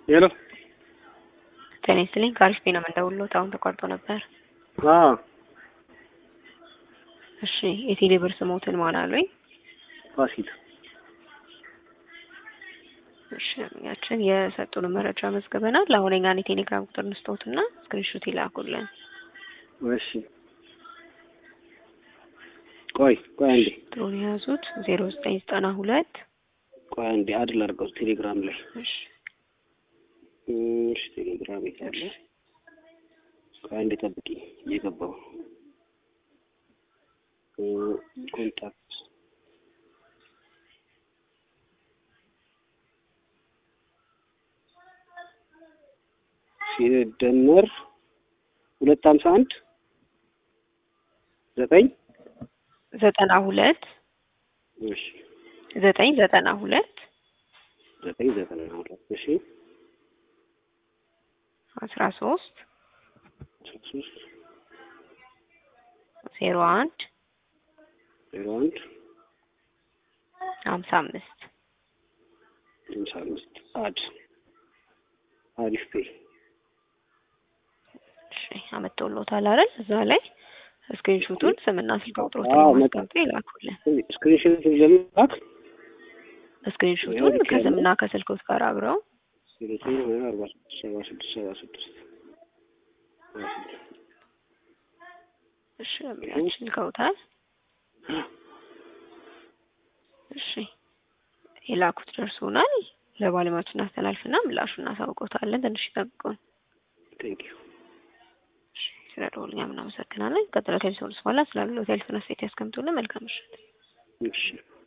ሄሎ ጤና ይስጥልኝ ከአሪፍ ነው የምንደውልዎት አሁን ተቋርጦ ነበር። አዎ እሺ የቴሌ ብር ስሞትን ማን አሉኝ? ፋሲል እሺ ያችን የሰጡን መረጃ መዝግበናል። አሁን የኛን የቴሌግራም ቁጥር እንስጠውትና ስክሪንሾት ይላኩልን። እሺ ቆይ ቆይ አንዴ ጥሩን የያዙት ዜሮ ዘጠኝ ዘጠና ሁለት ቆይ አንዴ አድል አድርገው ቴሌግራም ላይ እሺ እሺ ቴሌግራም ይታለ ቆይ አንዴ ጠብቂ እየገባው ኮንታክት ሲደመር ሁለት ሀምሳ አንድ ዘጠኝ ዘጠና ሁለት እሺ ዘጠኝ ዘጠና ሁለት ዘጠኝ ዘጠና ሁለት እሺ አስራ ሶስት ሶስት ዜሮ አንድ ዜሮ አንድ ሀምሳ አምስት ሃምሳ አምስት አድ አሪፍ ፔ እሺ አመጣውልዎታል አይደል? እዛ ላይ ስክሪንሾቱን ስምና ስልክ ቁጥሮትን አዎ፣ ማስቀምጠው ይላኩልን። ስክሪንሾት ለመላክ ስክሪንሾቱን ከስምና ከስልኮት ጋር አብረው ዘጠኝ ሀያ አርባ ስድስት ሰባ ስድስት ሰባ ስድስት እሺ ያችን ልከውታል። እሺ የላኩት ደርሶናል። ለባለሙያዎች እናስተላልፍና ምላሹን እናሳውቆታለን። ትንሽ ይጠብቁን። ቴንክ ዩ እሺ ስለደወሉኝ እናመሰግናለን። ቀጥሎ ከሚሰሩት በኋላ ስላሉ ሆቴል ፍነስቴት ያስቀምጡልን። መልካም ምሽት። እሺ